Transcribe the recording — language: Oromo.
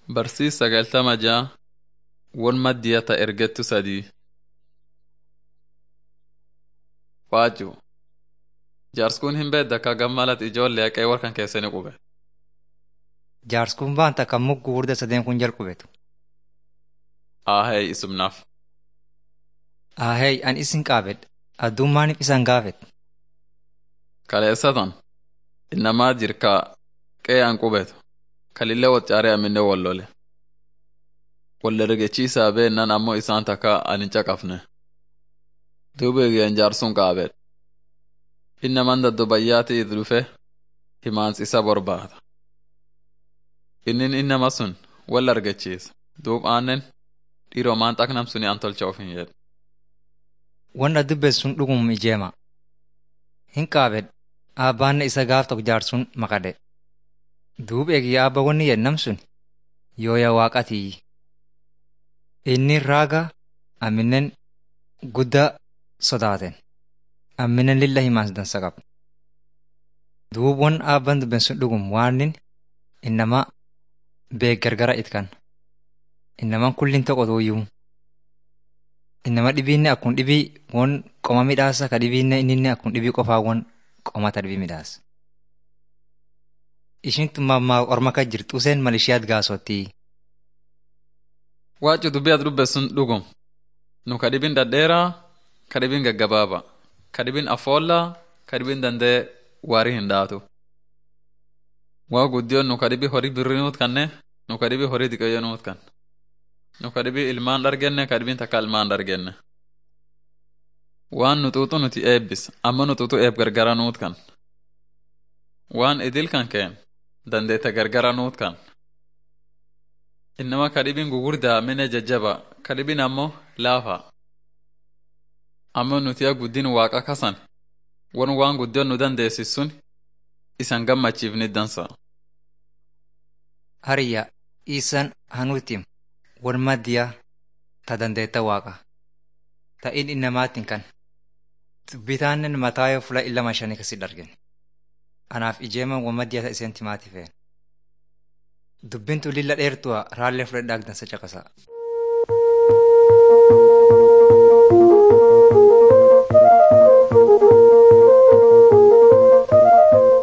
Barsiis sagaltama ja'a won maddiya ta ergettu sadii. Waaju jaarskuun hin beedda akka gammalat ijoollee haqee warkan keessanii qube. Jaarskuun baan takka mugguu hurda sadeen kun jalqubetu. Aahee isumnaaf. Ahey an isin qaabedha. Addummaaniif isan gaafet. Kaleessatan innamaa jirkaa qe'ee an qubetu kalillee waccaaree aminne wallole. Waldargechiisaa beennan ammoo isaan takka an hin caqafne. Duuba eegeen jaarsuun qaabedha. Innaman daddobayyaati itti dhufe himaansi isa barbaada. Innin innama sun wal argachiisa. Duub aannen dhiiroo maan xaqnam suni an tolcha of hin jedhu. Wanda dubbes sun dhugum ijeema. Hin qaabed aabbaanne isa gaaf tokko jaarsuun maqade. Duub eegi aabba wanni yennam sun yooya waaqatii. Inni raaga amminen guddaa sodaaten. Amminen lilla himaas dansa qaba. Duub wan aabban dubben sun dhugum waanin innama beek gargara itkan. Innaman kullin tokko tuuyyuu. Innama dhibiinne akkun dhibii won qoma midhaasa ka dhibiinne inninne akkun dhibii qofaa won qomata dhibii midhaasa. Ishin tumammaa orma ka jirtu useen mal ishiyaat gaasottii. Waaju dubbii ati dubbe sun dhugum. Nu ka dhibin dhadheeraa, ka dhibin gaggabaaba, ka dhibin afoollaa, ka dhibin dandee waarii hin dhaatu. Waa guddiyoon nu ka dhibii horii birrii nuut kanne, nu ka dhibii horii diqeyyoo nuut kan. Nu ka dhibii ilmaan dhargenne, ka dhibin takka ilmaan dhargenne. Waan nu xuuxu nuti eebbis, amma nu xuuxu eeb gargara nuut kan. Waan idil kan keen, dandeete gargara nuut kan. Innama ka dhibin gugurdaa mine jajjaba, ka dhibin ammoo laafa. Amma nuti guddin waaqa kasan, won waan guddiyoon nu dandeessis sun isan gammachiifni dansa. Hariyya isan hanuutim wal maddiya ta dandeetta waaqa. Ta'in innamaatiin kan. Bitaannen mataa yoo fula illama shanii kasi dargen. Anaaf ijeeman wal maddiya ta iseen timaati feen. Dubbintu lilla dheertu'a raallee fudhadhaa dansa caqasa.